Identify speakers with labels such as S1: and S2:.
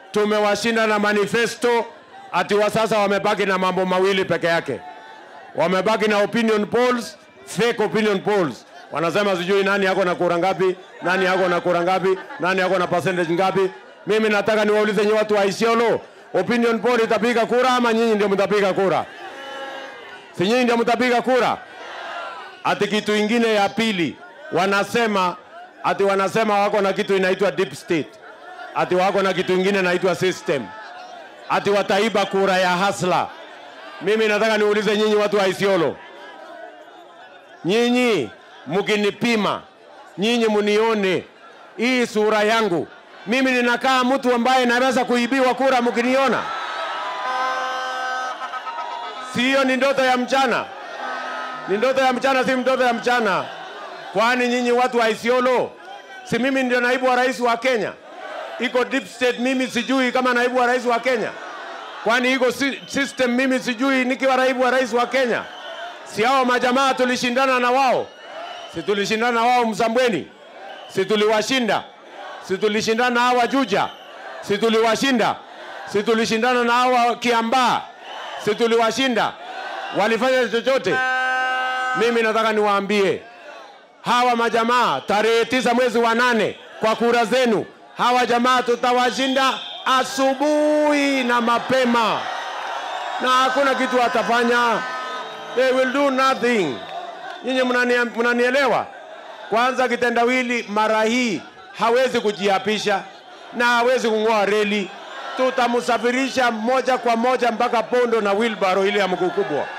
S1: tumewashinda na manifesto, ati wa sasa wamebaki na mambo mawili peke yake, wamebaki na opinion polls, fake opinion polls. Wanasema sijui nani yako na kura ngapi, nani yako na kura ngapi, nani yako na percentage ngapi. Mimi nataka niwaulize nyinyi watu wa Isiolo, opinion poll itapiga kura ama nyinyi ndio mtapiga kura? Si nyinyi ndio mtapiga kura? Ati kitu ingine ya pili wanasema ati wanasema wako na kitu inaitwa deep state, ati wako na kitu ingine inaitwa system, ati wataiba kura ya hasla. Mimi nataka niulize nyinyi watu wa Isiolo, nyinyi mkinipima, nyinyi munione hii sura yangu, mimi ninakaa mtu ambaye naweza kuibiwa kura mkiniona? Si hiyo ni ndoto ya mchana? Ni ndoto ya mchana, si ndoto ya mchana. Kwani nyinyi watu wa Isiolo, si mimi ndio naibu wa rais wa Kenya? Iko deep state, mimi sijui kama naibu wa rais wa Kenya? Kwani iko si- system, mimi sijui nikiwa naibu wa rais wa Kenya? Si hao majamaa tulishindana na wao? Si tulishindana na wao Msambweni? Si tuliwashinda? Si tulishindana na hawa Juja? Si tuliwashinda? Si tulishindana na hawa Kiambaa? Si tuliwashinda? Walifanya chochote? Mimi nataka niwaambie hawa majamaa tarehe tisa mwezi wa nane kwa kura zenu, hawa jamaa tutawashinda asubuhi na mapema, na hakuna kitu watafanya. They will do nothing. Nyinyi mnania- mnanielewa? Kwanza kitendawili mara hii hawezi kujiapisha na hawezi kung'oa reli. Tutamsafirisha moja kwa moja mpaka Pondo na wilbaro ile ya mguu kubwa.